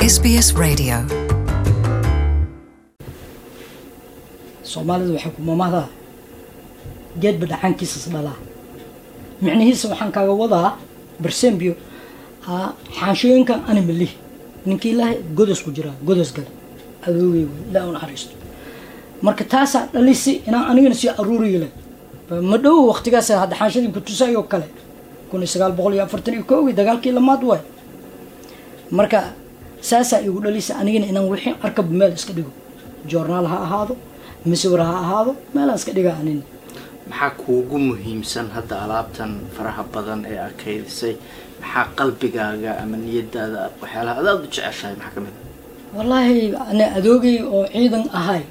SBS Radio. soomaalidu waxay ku mamahdaa geedba dhaxankiisas dhalaa micnihiisa waxaan kaaga wadaa barsembio ha xaanshooyinkan ani malihi ninkii ilaahay godos ku jiraa godos gale adoogay wey ilaa u naxariisto marka taasaa dhalisi inaan anigana sii aruuriyi leh ma dhow waqtigaas hadda xaanshadii kutusayoo kale kun iyo sagaal boqol iyo afartan iyo koogii dagaalkii lamaad waay marka saasaa igu dhalisa anigana inaan wixii arkaba meel iska dhigo joornaal ha ahaado masawir ha ahaado meelaan iska dhiga anina maxaa kuugu muhiimsan hadda alaabtan faraha badan ee arkaydisay maxaa qalbigaaga ama niyadaada waxyaalaha adaad u jeceshahay maxaa ka mid a wallaahi ani adoogay oo ciidan ahay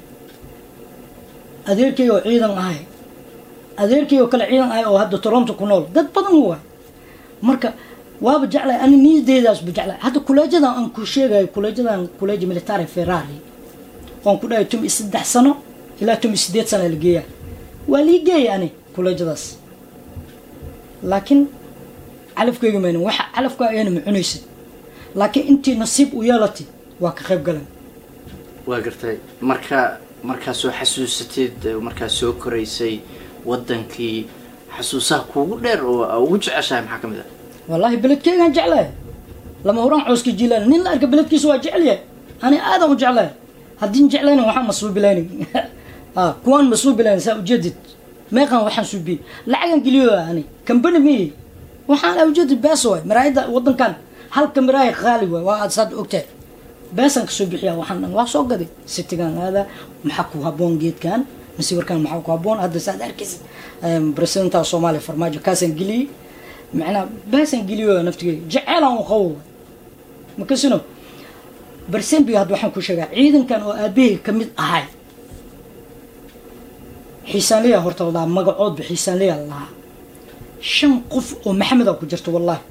adeerkay oo ciidan ahay adeerkay oo kale ciidan ahay oo hadda toronto ku nool dad badan waay marka waaba jeclay ani niyadeedaasba jeclay hadda kuleejadan aan ku sheegayo kuleejadan kuleeja military ferrari waan ku dhahay tum iyo saddex sano ilaa tum iyo sideed sano la geeyaa waa lii geeya ani kuleejadaas laakiin calafkayga maynan waxa calafka ayana ma cunaysid laakiin intii nasiib u yeelatay waa ka qayb galan waa gartay marka markaa soo xasuusatid eh, markaa soo koraysay wadankii xasuusaha kuugu dheer oo aa ugu jeceshahay maxaa ka mid a wallaahi beledkeygaan jeclahay lama huraan cooska jiilaan nin la arka beledkiisa waa jecelyahay ani aadaan u jeclahay haddiin jeclayna waxaan masuubilayni a kuwaan masuubilayni saa ujeedid meeqan waxaan suubiyey lacagan geliyo ani kambani miyi waxaan aa ujeedid bees waay maraayada wadankan halka maraaya qaali waay waa aad saad ogtahay beesaan kasoo bixiyaa waxaan dhan waa soo gaday sitigan aada maxaa ku haboon geedkan masawirkan maxaa ku haboon hadda saad arkaysid presidenta soomaaliya farmaajo kaasaan geliyey macnaa beesaan geliyo naftigeyga jeceelaan u qabo waay makasino barsembio hadda waxaan ku sheegaa ciidankan oo aabahey ka mid ahay xiisaanliya horta la dhahaa magacoodba xiisaanliya la lahaa shan qof oo maxameda ku jirta wallaahi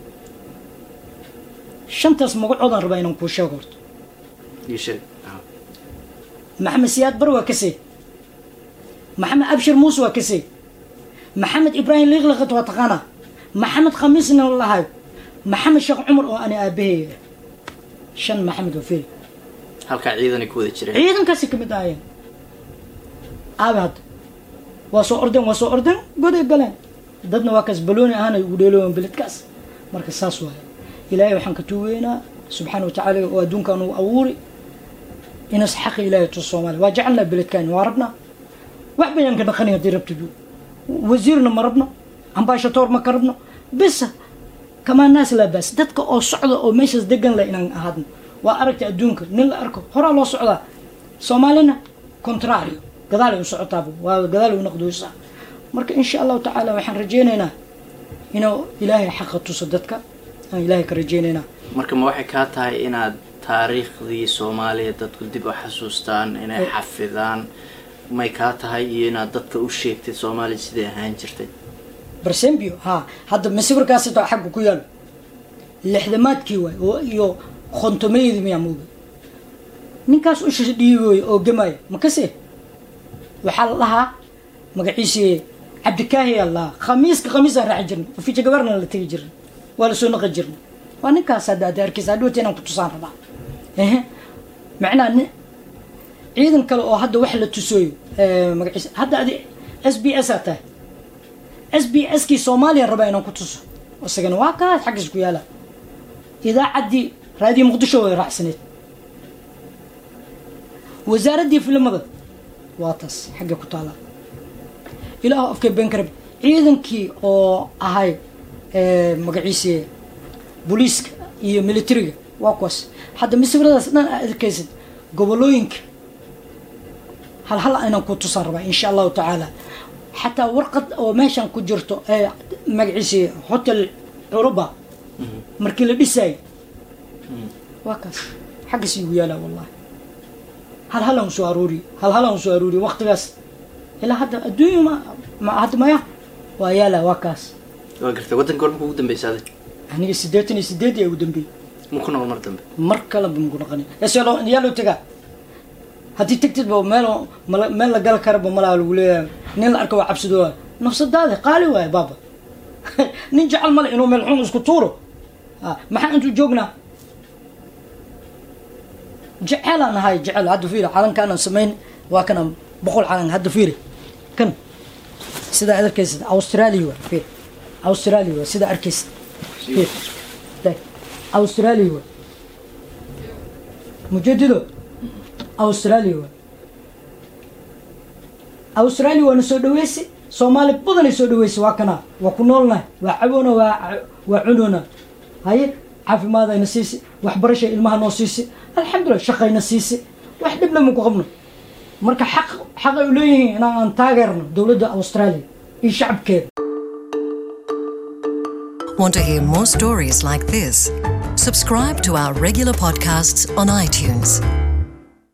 shantaas magacoodaan rabaa inaan kuu sheego horta ii sheeg Ah. maxamed siyaad bar waa kasee maxamed abshir muuse waa kasee maxamed ibraahim liiqliqat waa taqaanaa maxamed khamiisna la lahayo maxamed sheekh cumar oo ani aabaheeya shan maxamed waa feri halkaa ciidanay ku wada jireen ciidankaasi kamid ahayeen aabe hadda waa soo ordeen waa soo ordeen goday galeen dadna waa kaas balooni ahaana ugu dheelooyan beledkaas marka saas waaye ilaahay waxaan ka tuugeynaa subxaana watacaala oo adduunkan uu abuuri inas xaqi ilaahay tus soomaaliya waa jecelnaa beledkaani waa rabnaa wax bayaan ka dhaqani haddii rabtid wasiirna ma rabno ambaashatoor ma ka rabno bisa kamaa naas laa baas dadka oo socda oo meeshaas degan leh inaan ahaadno waa aragta adduunka nin la arko horaa loo socdaa soomaalina contrario gadaalay u socotaaba waa gadaalay u noqdoysaa marka insha allahu tacaala waxaan rajaynaynaa inuu ilaahay xaqa tuso dadka aan ilaahay ka rajaynaynaa marka ma waxay kaa tahay inaad taariikhdii soomaaliya dadku dib u xasuustaan inay xafidaan may kaa tahay iyo inaad dadka u sheegtid soomaaliya siday ahaan jirtay barsembio ha hadda masawirkaas taa xagga ku yaalo lixdamaadkii waay oo iyo khontomayadii miyaa mooga ninkaas u dhiibooy oo gamaayo makase waxaa la dhahaa magaciisii cabdikaahi aa la dhahaa khamiiska khamiisaan raaci jirnay ofiija gabarna la tegi jirnay waa lasoo naqi jirnay waa ninkaas hadda aad arkaysa hadhowta inaan ku tusaan rabaa ehe macnaa nin ciidan kale oo hadda wax la tusooyo magaciisa hadda adi s b s aa tahay s b s kii soomaaliya rabaa inaan ku tuso isagana waa kaas xaggiis ku yaala idaacaddii raadiyo muqdisho way raacsaneed wasaaraddii filimada waa taas xagga ku taala ilaahu afkay been karab ciidankii oo ahay magaciisii booliiska iyo militariga waa kuwaas hadda masawiradaas dhan aad arkaysid gobolooyinka hal hal inaan ku tusaan rabaa insha allahu tacaala xataa warqad oo meeshan ku jirto ee magaciisii hotel curuba markii la dhisaayay waa kaas xaggiis igu yaalaa wallahi hal halaan soo aruuriye hal halaan soo aruuriye waqtigaas ilaa hadda adduunya ma ma hadda maya waa yaalaa waa kaas waa gartay waddanka hor marka ugu dambeysa adig aniga siddeetan iyo sideed yaa ugu dambeeyey ma ku noqon mar dambe mar kale ba maku dhaqani eseloo yaa loo tegaa haddii tagtid ba meel mala- meel la gal karaba malaa lagu leeyahay nin la arka waa cabsidooa nafsadaadi qaali waaye baaba nin jecel male inuu meel xun isku tuuro Ah, maxaa intuu joognaa jeceelaan ahay jecel hadda fiiri calankaanaan samayn waa kana boqol calan hadda fiiri kan sidaa ad arkaysid australia waa fiiri australia waa sidaa arkaysid fiiri Taag. australia waa mujadido australia waa australia waana soo dhaweysi soomaali badanay soo dhaweysi waa kana waa ku noolnahay waa caboona waa waa cunoona haye caafimaadayna siisi waxbarashay ilmaha noo siisi alxamdulilah shaqayna siisi wax dhib lama ku qabno marka xaq xaqay u leeyihiin inaan aan taageerno dowladda australia iyo shacabkeeda Want to hear more stories like this? Subscribe to our regular podcasts on iTunes.